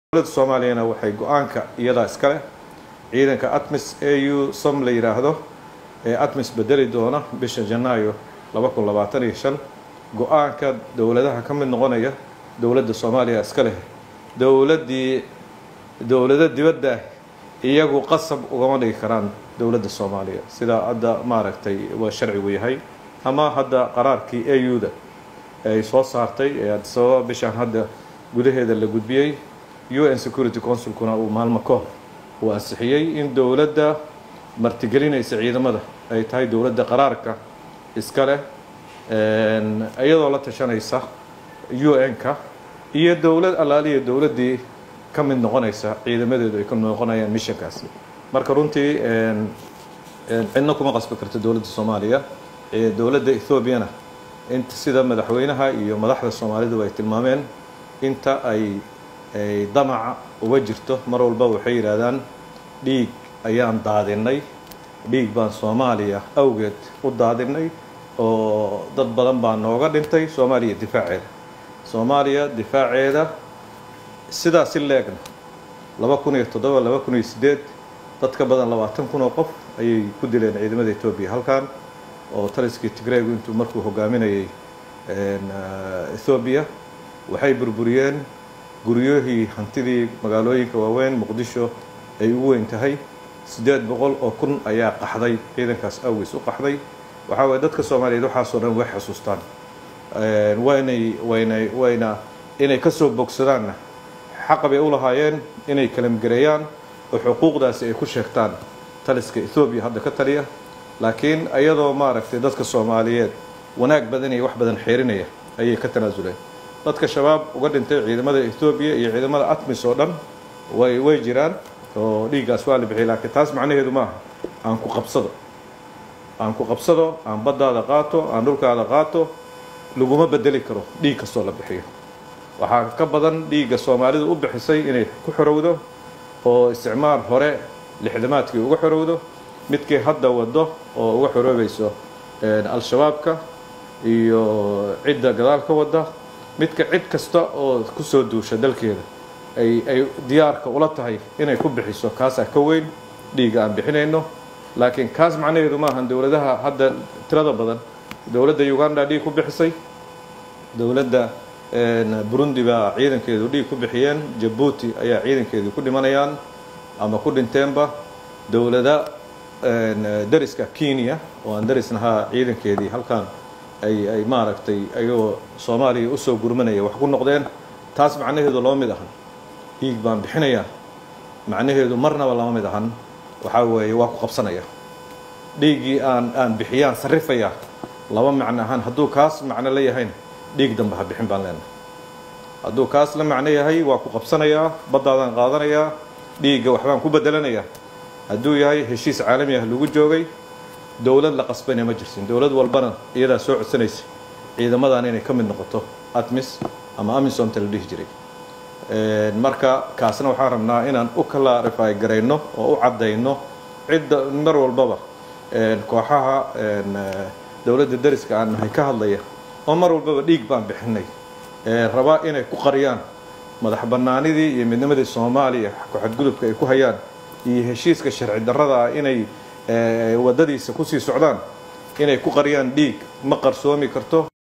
dowladda soomaaliyana waxay go-aanka iyadaa iska leh ciidanka atmis au som la yidhaahdo ee atmis bedeli doona bisha janaayo laba kun labaatan iyo shan go-aanka dowladaha ka mid noqonaya dowladda soomaaliya iska leh dowladdii dowlado dibadda iyagu qasab ugama dhigi karaan dowladda soomaaliya sidaa hadda maaragtay waa sharcigu yahay ama hadda qaraarkii au da ay soo saartay ee adisababa bishaan hadda gudaheeda la gudbiyey u n security consulkuna uu maalmo ka hor uu ansixiyey in dowladda martigelinaysa ciidamada ay tahay dowladda qaraarka iska leh iyadoo la tashanaysa u n-ka iyo dowlad allaaliya dowladdii ka mid noqonaysa ciidamadeedu ay ka noqonayaan mishankaasi marka runtii cidna kuma qasbi karto dowladda soomaaliya dowladda ethoobiana inta sida madaxweynaha iyo madaxda soomaalidu ay tilmaameen inta ay ay damaca uga jirto mar walba waxay yidhaahdaan dhiig ayaan daadinay dhiig baan soomaaliya awgeed u daadinay oo dad badan baa nooga dhintay soomaaliya difaaceeda soomaaliya difaaceeda sidaa si leegna laba kun iyo toddoba laba kun iyo siddeed dad ka badan labaatan kun oo qof ayay ku dileen ciidamada etoobiya halkan oo taliskii tigreegu intuu markuu hogaaminayay ethoobiya waxay burburiyeen guryoohii hantidii magaalooyinka waaweyn muqdisho ay ugu weyn tahay siddeed boqol oo kun ayaa qaxday ciidankaas awgiis u qaxday waxaa waye dadka soomaaliyeed waxaasoo dhan way xasuustaan waynay waynay wayna inay ka soo bogsadaanna xaqa bay u lahaayeen inay kalamgareeyaan oo xuquuqdaasi ay ku sheegtaan taliska ethoobiya hadda ka taliya laakiin iyadoo maaragtay dadka soomaaliyeed wanaag badan iyo wax badan xeerinaya ayay ka tanaasuleen dadka shabaab uga dhintay ciidamada ethoobiya iyo ciidamada atmis oo dhan way way jiraan oo dhiiggaas waa la bixiyay laakiin taas macnaheedu maaha aan ku qabsado aan ku qabsado aan baddaada qaato aan dhulkaada qaato laguma bedeli karo dhiig kastoo la bixiyo waxaa ka badan dhiigga soomaalidu u bixisay inay ku xorowdo oo isticmaar hore lixdamaadkii uga xorowdo midkii hadda wado oo uga xoroobayso al-shabaabka iyo cidda gadaal ka wada midka cid kasta oo kusoo duusha dalkeeda ay ay diyaarka ula tahay inay ku bixiso kaasaa ka weyn dhiigga aan bixinayno laakiin kaas macnaheedu maahan dowladaha hadda tirada badan dowladda uganda dhiig ku bixisay dowladda burundi baa ciidankeedu dhiig ku bixiyeen jabuuti ayaa ciidankeedu ku dhimanayaan ama ku dhinteenba dowlada dariska kenya oo aan darisnahaa ciidankeedii halkan ay ay maaragtay ayagoo soomaaliya usoo gurmanaya wax ku noqdeen taas macnaheedu lama mid ahan dhiig baan bixinayaa macnaheedu marnaba lama mid ahan waxaa weeye waa ku qabsanaya dhiiggii aan aan bixiyaan sarrifayaa laba macno ahaan hadduu kaas macno la yahayn dhiig dambe ha bixin baan leenahay hadduu kaas la macno yahay waa ku qabsanayaa baddaadaan qaadanayaa dhiigga waxbaan ku bedelanayaa hadduu yahay heshiis caalami ah lagu joogay dowlad la qasbayna ma jirsin dowlad walbana iyadaa soo codsanaysa ciidamadan inay ka mid noqoto atmis ama amisomta la dhihi jiray marka kaasna waxaan rabnaa inaan u clarify garayno oo u caddayno cidda mar walbaba kooxaha dowladda dariska aan nahay ka hadlaya oo mar walbaba dhiig baan bixinay rabaa inay ku qariyaan madax bannaanidii iyo midnimadii soomaaliya ku-xadgudubka ay ku hayaan iyo heshiiska sharci darrada ah inay waddadiisa kusii socdaan inay ku qariyaan dhiig ma qarsoomi karto